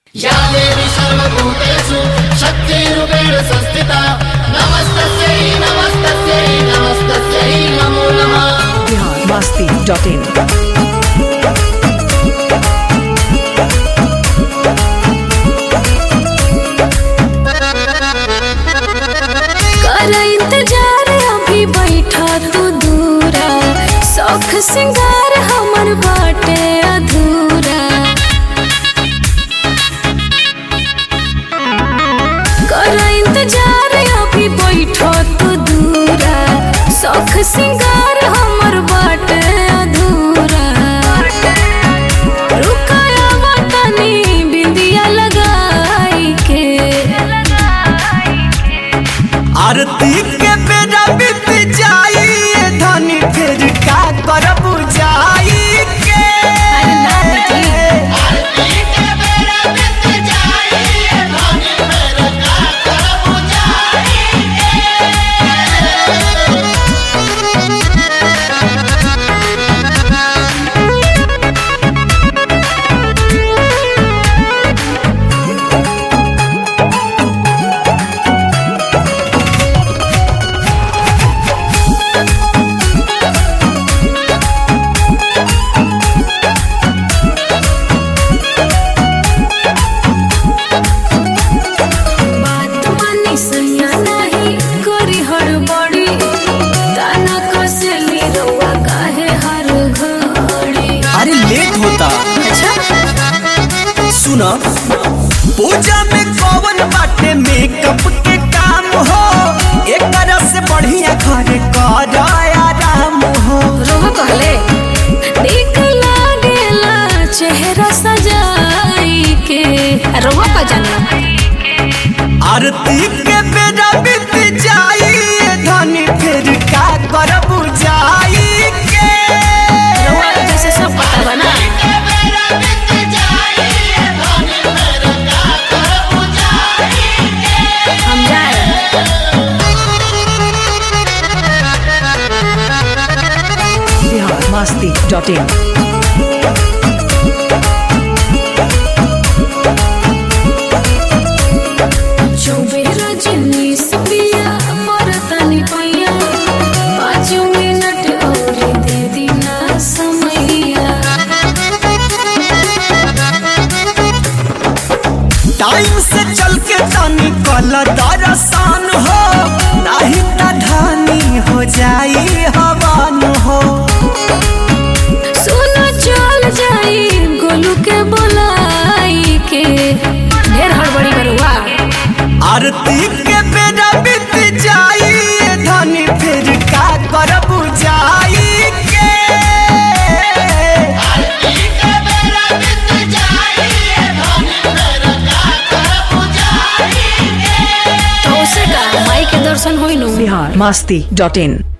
या देवी सर्वभूतेषु शक्तिरूपेण संस्थिता नमस्तस्यै नमस्तस्यै नमस्तस्यै नमो नमः biharmasti.in कर इंतजार अभी बैठा तू दूरा शौख सिंगार हमर बाटे अधूरा कर इंतजार अभी बैठा तू दूरा शौख सिंगार हमर बाटे अधूरा रुकाया बटनी बिंदिया लगाई के आरती के बेरा बीत जाई ए धनी फिर का करब जाई के बात मानी सैया नहीं करी हड़बड़ी ताना कसली रउआ काहे हर घड़ी अरे लेट होता अच्छा सुन पूजा में कौन बाटे मेकअप के काम हो एक से बढ़िया घर कर आराम हो रोह कहले देख लागेला चेहरा सजाई के रोह का जाना आरती के बेरा बीत जाई ए धनी फिर का करब जाई के रोह जैसे सब पता बना हम जाए biharmasti.in चौबेरा जिन्नीस पिया मरतनी पैया पाँच मिनट और दे दीना समैया टाइम से चल के तनी कल दरसान हो नहीं त ढानी हो जाई हवान हो सुनो चल जाई गोलू के बोलाई के ढेर हड़बड़ी करुआ आरती के बेरा बीत जाई ए धनी फिर का करब जाई के तो उसे का माई के दर्शन होई नु biharmasti.in